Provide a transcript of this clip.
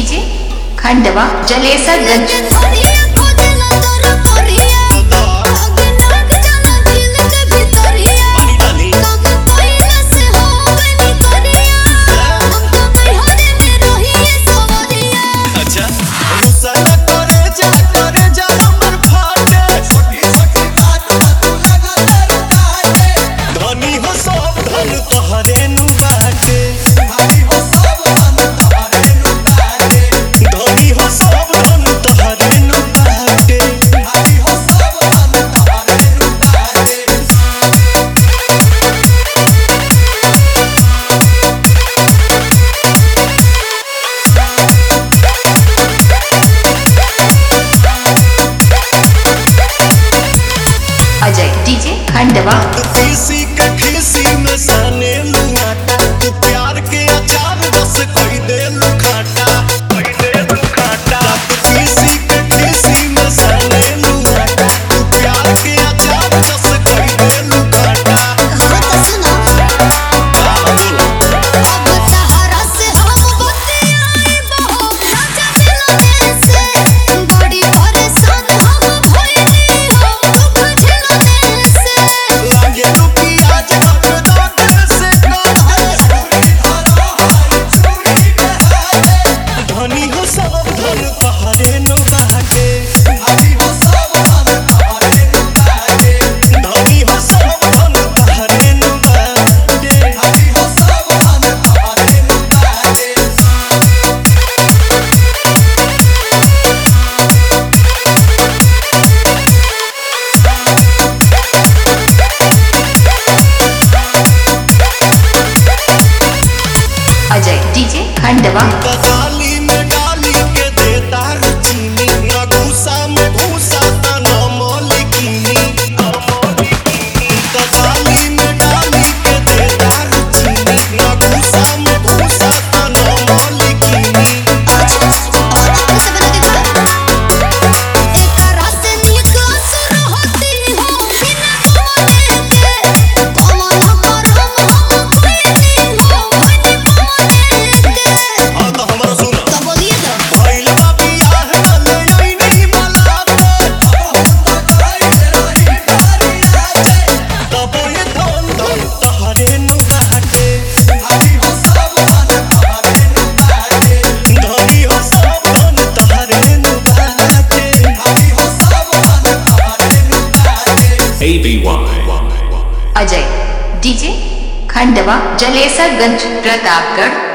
DJ Khandwa Jalesarganj कोरिया खोजला तोर कोरिया नाग जाना दिल के भीतरिया नाग पहिला से हो गनी कोरिया हम तो बिहारे में रहिए सोरिया अच्छा रुसला करे जा करे जा हमर फाटे छोटी छोटी बात तू लगा तर काटे धनी हो सब धन तोहरे नु बाटे भारी हो सब धन तोहरे नु बाटे धनी हो सब धन तोहरे नु बाटे भारी हो सब धन तोहरे नु बाटे अजय डीजे खंडवा किसी के खिसी में साने लुआटा तू प्यार के अचार बस कोई दे लुखाटा कोई दे लुखाटा किसी के खिसी में साने लुआटा तू प्यार के अचार बस कोई दे लुखाटा हाँ तो सुनो अब सहारा से हम बतियाए बहुत राजा मिलने से बड़ी परेशान हम भइली हो दुख झेलने से लागे रुकी आज हक दाग से काटे धनी हो सब धन तहरे नो बाटे धनी हो सब धन तहरे नो बाटे धनी हो सब धन तहरे नो बाटे अजय डीजे खंडवा कदाली में डाली के देता चीनी न घूसा में घूसा त न मौलिकीनी कदाली में डाली के देता चीनी न घूसा में घूसा त न मौलिकीनी हाँ तो हमारा सुना भइल बा बियाह कले अइनी मलाते तब ये धन धन तहरे नु बाटे धनी हो सब धन तहरे नु बाटे ABY. अजय डीजे खंडवा जलेसरगंज प्रतापगढ़